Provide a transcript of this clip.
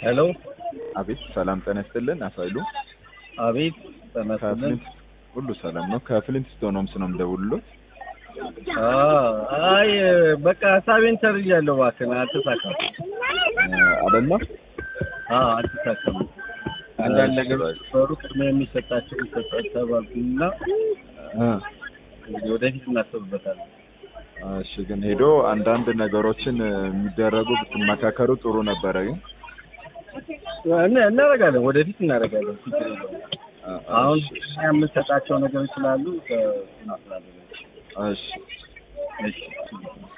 ሄሎ አቤት ሰላም ጤና ይስጥልን። አቶ ኃይሉ አቤት ተመስገን። ከፍሊንት ሁሉ ሰላም ነው? ከፍሊንት ስቶን ሆምስ ነው የምደውልሎት። አይ በቃ ሀሳቤን ሰርያለሁ። እባክህን አልተሳካም። አይደለም አዎ አልተሳካም። አንዳንድ ነገሮች ነበሩ ቅድሚያ የሚሰጣቸው ይሰጣል ተባልኩና እንግዲህ ወደፊት እናስብበታለን። እሺ፣ ግን ሄዶ አንዳንድ ነገሮችን የሚደረጉ ብትመካከሩ ጥሩ ነበረ። ግን እና- እናደርጋለን፣ ወደፊት እናደርጋለን። ችግር የለውም። አሁን ቅድሚያ የምንሰጣቸው ነገሮች ስላሉ ከ- እናስላለን። እሺ እሺ